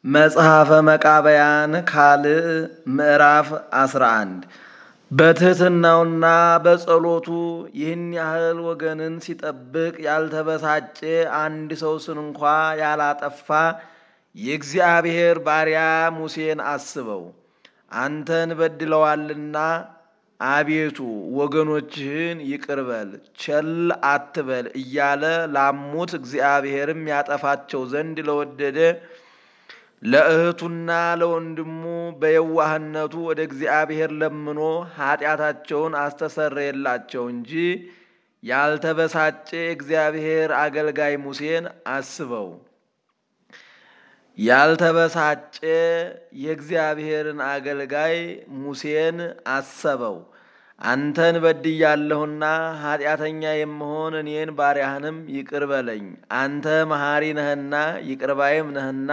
መጽሐፈ መቃብያን ካልዕ ምዕራፍ 11 በትሕትናውና በጸሎቱ ይህን ያህል ወገንን ሲጠብቅ ያልተበሳጨ አንድ ሰው ስንኳ ያላጠፋ የእግዚአብሔር ባሪያ ሙሴን አስበው። አንተን በድለዋልና አቤቱ ወገኖችህን ይቅር በል ቸል አትበል እያለ ላሙት እግዚአብሔርም ያጠፋቸው ዘንድ ለወደደ ለእህቱና ለወንድሙ በየዋህነቱ ወደ እግዚአብሔር ለምኖ ኃጢአታቸውን አስተሰረየላቸው እንጂ ያልተበሳጨ እግዚአብሔር አገልጋይ ሙሴን አስበው። ያልተበሳጨ የእግዚአብሔርን አገልጋይ ሙሴን አሰበው። አንተን በድያለሁና ኃጢአተኛ የምሆን እኔን ባሪያህንም ይቅር በለኝ። አንተ መሐሪ ነህና ይቅር ባይም ነህና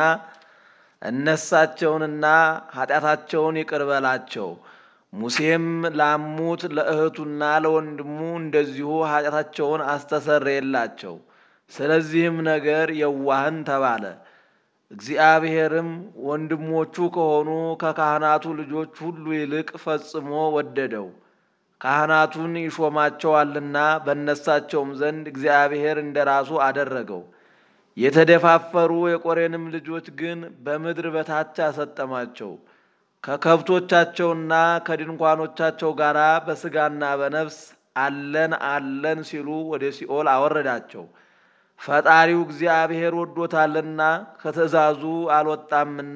እነሳቸውንና ኃጢአታቸውን ይቅር በላቸው። ሙሴም ላሙት ለእህቱና ለወንድሙ እንደዚሁ ኃጢአታቸውን አስተሰረየላቸው። ስለዚህም ነገር የዋህን ተባለ። እግዚአብሔርም ወንድሞቹ ከሆኑ ከካህናቱ ልጆች ሁሉ ይልቅ ፈጽሞ ወደደው። ካህናቱን ይሾማቸዋልና በነሳቸውም ዘንድ እግዚአብሔር እንደ ራሱ አደረገው። የተደፋፈሩ የቆሬንም ልጆች ግን በምድር በታች አሰጠማቸው። ከከብቶቻቸውና ከድንኳኖቻቸው ጋር በሥጋና በነፍስ አለን አለን ሲሉ ወደ ሲኦል አወረዳቸው። ፈጣሪው እግዚአብሔር ወዶታልና ከትእዛዙ አልወጣምና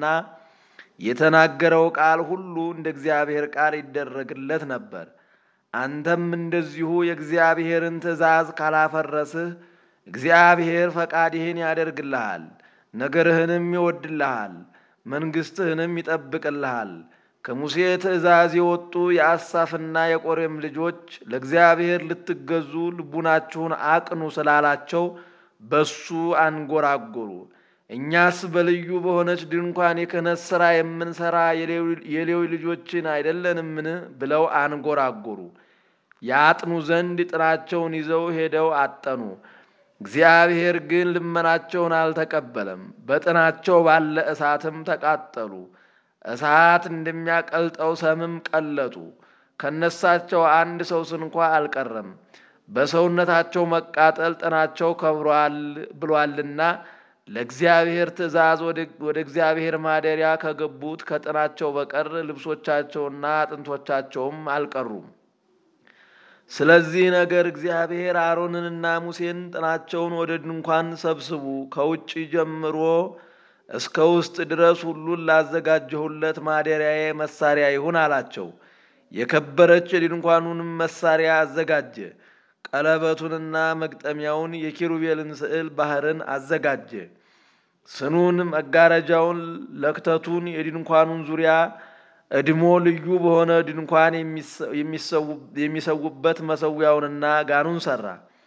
የተናገረው ቃል ሁሉ እንደ እግዚአብሔር ቃል ይደረግለት ነበር። አንተም እንደዚሁ የእግዚአብሔርን ትእዛዝ ካላፈረስህ እግዚአብሔር ፈቃድህን ያደርግልሃል፣ ነገርህንም ይወድልሃል፣ መንግሥትህንም ይጠብቅልሃል። ከሙሴ ትእዛዝ የወጡ የአሳፍና የቆሬም ልጆች ለእግዚአብሔር ልትገዙ ልቡናችሁን አቅኑ ስላላቸው በሱ አንጎራጎሩ። እኛስ በልዩ በሆነች ድንኳን የክህነት ሥራ የምንሠራ የሌዊ ልጆችን አይደለንምን? ብለው አንጎራጎሩ። ያጥኑ ዘንድ ጥናቸውን ይዘው ሄደው አጠኑ። እግዚአብሔር ግን ልመናቸውን አልተቀበለም። በጥናቸው ባለ እሳትም ተቃጠሉ። እሳት እንደሚያቀልጠው ሰምም ቀለጡ። ከነሳቸው አንድ ሰው ስንኳ አልቀረም። በሰውነታቸው መቃጠል ጥናቸው ከብሯል ብሏልና ለእግዚአብሔር ትእዛዝ ወደ እግዚአብሔር ማደሪያ ከገቡት ከጥናቸው በቀር ልብሶቻቸውና አጥንቶቻቸውም አልቀሩም። ስለዚህ ነገር እግዚአብሔር አሮንንና ሙሴን ጥናቸውን ወደ ድንኳን ሰብስቡ፣ ከውጭ ጀምሮ እስከ ውስጥ ድረስ ሁሉን ላዘጋጀሁለት ማደሪያዬ መሳሪያ ይሁን አላቸው። የከበረች የድንኳኑንም መሳሪያ አዘጋጀ። ቀለበቱንና መግጠሚያውን፣ የኪሩቤልን ስዕል ባህርን አዘጋጀ። ስኑን፣ መጋረጃውን፣ ለክተቱን፣ የድንኳኑን ዙሪያ እድሞ ልዩ በሆነ ድንኳን የሚሰዉበት መሰዊያውንና ጋኑን ሰራ።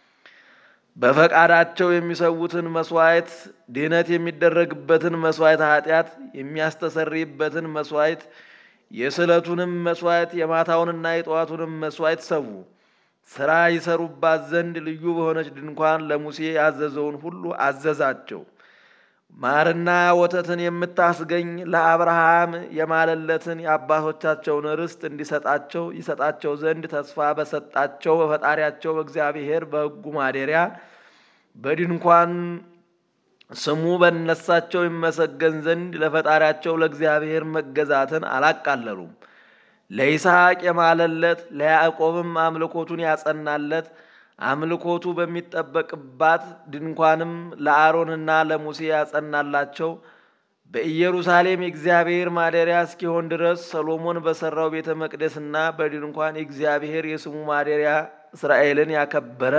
በፈቃዳቸው የሚሰዉትን መስዋዕት፣ ድህነት የሚደረግበትን መስዋዕት፣ ኃጢአት የሚያስተሰርይበትን መስዋዕት፣ የስዕለቱንም መስዋዕት፣ የማታውንና የጠዋቱንም መስዋዕት ሰዉ። ሥራ ይሰሩባት ዘንድ ልዩ በሆነች ድንኳን ለሙሴ ያዘዘውን ሁሉ አዘዛቸው። ማርና ወተትን የምታስገኝ ለአብርሃም የማለለትን የአባቶቻቸውን ርስት እንዲሰጣቸው ይሰጣቸው ዘንድ ተስፋ በሰጣቸው በፈጣሪያቸው በእግዚአብሔር በሕጉ ማደሪያ በድንኳን ስሙ በነሳቸው ይመሰገን ዘንድ ለፈጣሪያቸው ለእግዚአብሔር መገዛትን አላቃለሉም። ለይስሐቅ የማለለት ለያዕቆብም አምልኮቱን ያጸናለት አምልኮቱ በሚጠበቅባት ድንኳንም ለአሮንና ለሙሴ ያጸናላቸው በኢየሩሳሌም የእግዚአብሔር ማደሪያ እስኪሆን ድረስ ሰሎሞን በሠራው ቤተ መቅደስና በድንኳን የእግዚአብሔር የስሙ ማደሪያ እስራኤልን ያከበረ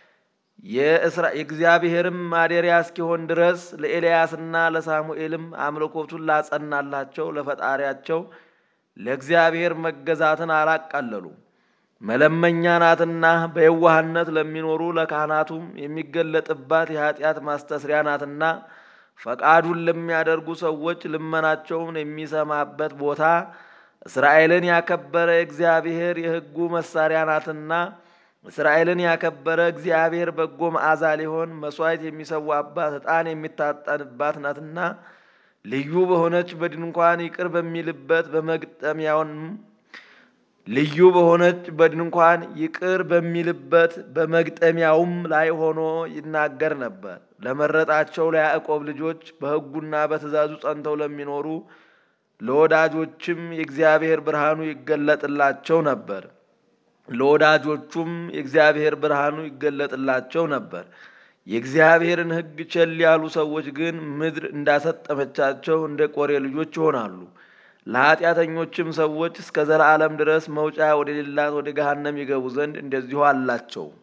የእግዚአብሔርም ማደሪያ እስኪሆን ድረስ ለኤልያስና ለሳሙኤልም አምልኮቱን ላጸናላቸው ለፈጣሪያቸው ለእግዚአብሔር መገዛትን አላቃለሉ። መለመኛ ናትና በየዋህነት ለሚኖሩ ለካህናቱም የሚገለጥባት የኃጢአት ማስተስሪያ ናትና ፈቃዱን ለሚያደርጉ ሰዎች ልመናቸውን የሚሰማበት ቦታ እስራኤልን ያከበረ እግዚአብሔር የሕጉ መሳሪያ ናትና እስራኤልን ያከበረ እግዚአብሔር በጎ መዓዛ ሊሆን መሥዋዕት የሚሰዋባት ዕጣን የሚታጠንባት ናትና ልዩ በሆነች በድንኳን ይቅር በሚልበት በመግጠሚያውንም ልዩ በሆነች በድንኳን ይቅር በሚልበት በመግጠሚያውም ላይ ሆኖ ይናገር ነበር። ለመረጣቸው ለያዕቆብ ልጆች በሕጉና በትእዛዙ ጸንተው ለሚኖሩ ለወዳጆችም የእግዚአብሔር ብርሃኑ ይገለጥላቸው ነበር። ለወዳጆቹም የእግዚአብሔር ብርሃኑ ይገለጥላቸው ነበር። የእግዚአብሔርን ሕግ ቸል ያሉ ሰዎች ግን ምድር እንዳሰጠመቻቸው እንደ ቆሬ ልጆች ይሆናሉ። ለኃጢአተኞችም ሰዎች እስከ ዘላለም ድረስ መውጫ ወደሌላት ወደ ገሃነም ይገቡ ዘንድ እንደዚሁ አላቸው።